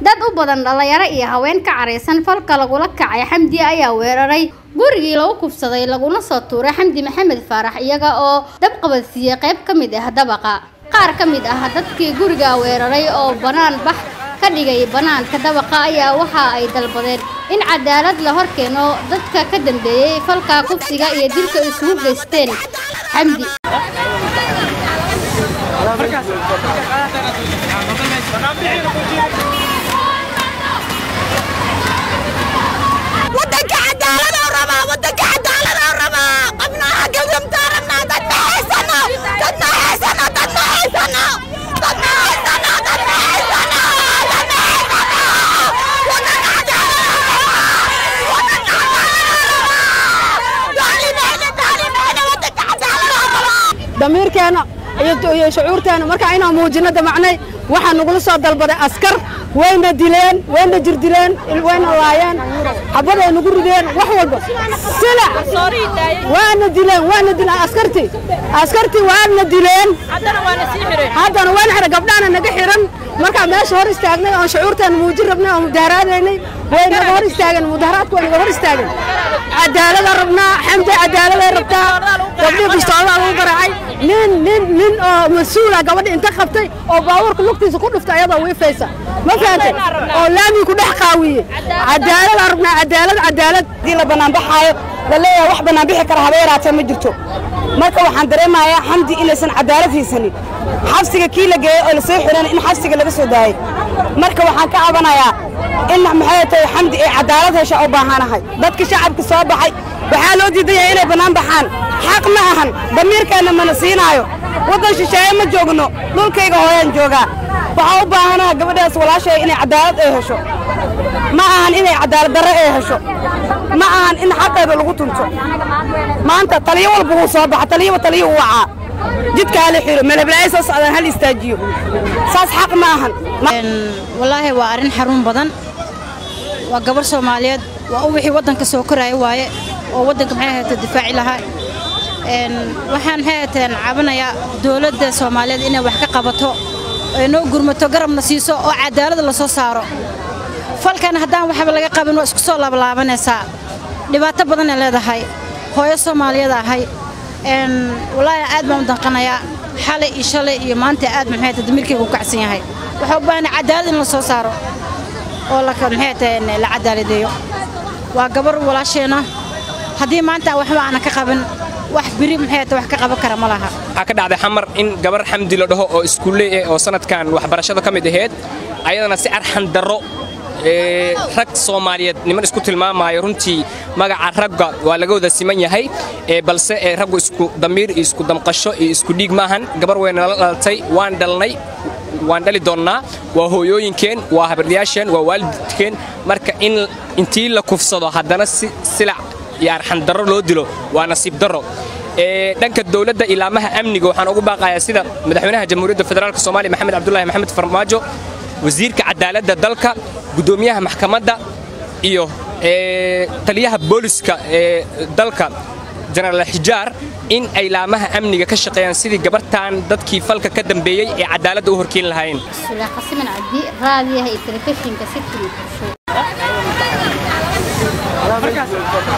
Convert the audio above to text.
dad u badan dhalinyaro iyo haween ka caraysan falka lagula kacay xamdi ayaa weeraray gurigii lagu kufsaday laguna soo tuuray xamdi maxamed faarax iyaga oo dab qabadsiiyey qayb ka mid ah dabaqa qaar ka mid ah dadkii guriga weeraray oo banaan bax ka dhigay banaanka dabaqa ayaa waxa ay dalbadeen in cadaalad la hor keeno dadka ka dambeeyey falka kufsiga iyo dilka isugu geysteen xamdi wadanka cadaalad oo rabaa wadanka cadaalad oo rabaa qabnaha gawdamtaa rabnaa dad ma haysano dad ma haysano dad ma haysano dad ma haysano dad ma haysano dad ma haysano wadanka cadaalad wadanka cadaalad daalimeyne daalimeyne wadanka cadaalad oo rabaa damiirkeena iyo iyo shucuurteena marka inaan muujino damacnay waxaa nagula soo dalbaday askar wayna dileen wayna jirdileen wayna laayeen xabaday nagu rideen wax walba sila waana dileen waana dileen askartii askartii waana dileen haddana waana xiran gabdhahana naga xiran markaa meesha hor istaagnay oon shucuurteena muujin rabnay oon mudaaharaadaynay way naga hor istaageen mudaharaadku way naga hor istaageen cadaalada rabnaa xamdi cadaaladay rabtaa gabdhii bistoolada lagu garaacay nin nin nin oo mas-uula gabadha inta qabtay oo baabuurka lugtiisa ku dhuftay ayadoo wiifaysa ma fahantay oo laamii ku dhex qaawiye cadaalada rabnaa cadaalad cadaalad haddii la banaanbaxaayo la leeyahay wax banaanbixi kara haba yaraatee ma jirto marka waxaan dareemayaa xamdi inaysan cadaalad haysanin xabsiga kii la geeyey oo lasoo xiran in xabsiga laga soo daayey marka waxaan ka cabanayaa in maxay tahay xamdi ay cadaalad hesha u baahanahay dadka shacabka soo baxay waxaa loo diidan yahay inay bannaan baxaan xaq ma ahan damiirkeenna mana siinaayo waddan shisheeye ma joogno dhulkayga hooyaan joogaa waxaa u baahanaha gabadhaas walaashay inay cadaalad ay hesho ma ahan inay cadaalad darre ay hesho ma ahan in xaqeeda lagu tunto maanta taliyo walba wuu soo baxa taliyaba taliyo u wacaa jidka hala xiro meelheblaayo soo socdaan hal istaajiyo saas xaq ma ahan wallaahi waa arrin xaruun badan waa gabar soomaaliyeed waa u wixii waddanka soo koraya waaye oo waddanka maxay ahayta difaaci lahaa waxaan maxay ahayteen cabanayaa dowladda soomaaliyeed inay wax ka qabato ay noo gurmato garabna siiso oo cadaalada la soo saaro falkan haddaan waxba laga qabin waa isku soo laabalaabanaysaa dhibaato badanay leedahay hooyo soomaaliyeed ahay wallaahi aad baan u danqanayaa xalay iyo shalay iyo maanta aad maxay ahayta damiirkayga u kacsan yahay waxaa u baahanay cadaalad in la soo saaro oo maxay tahay la cadaaladeeyo waa gabar walaasheenna haddii maanta waxba aanan ka qabin wax biri maxay tahay wax ka qaban kara ma laha waxaa ka dhacday xamar in gabar xamdi la dhaho oo iskuulle eh oo sanadkan waxbarashada ka mid ahayd ayadana si arxan darro rag soomaaliyeed niman isku tilmaamaayo runtii magaca ragga waa laga wada siman yahay balse raggu isku damiir iyo isku damqasho iyo isku dhiig maahan gabar wayna la dhalatay waan dhalnay waan dhali doonnaa waa hooyooyinkeen waa habaryaasheen waa waalidkeen marka in intii la kufsado haddana si silac iyo arxandarro loo dilo waa nasiib darro dhanka dowladda ilaamaha amniga waxaan ugu baaqayaa sida madaxweynaha jamhuuriyadda federaalk soomaaliya maxamed cabdulaahi maxamed farmaajo wasiirka cadaaladda dalka guddoomiyaha maxkamadda iyo taliyaha booliska ee dalka jenaraal xijaar in ay laamaha amniga ka shaqeeyaan sidii gabartan dadkii falka ka dambeeyey ee cadaaladda u horkeeni lahaayeen sula xasiman cabdi raadiyaha iyo telefishinka city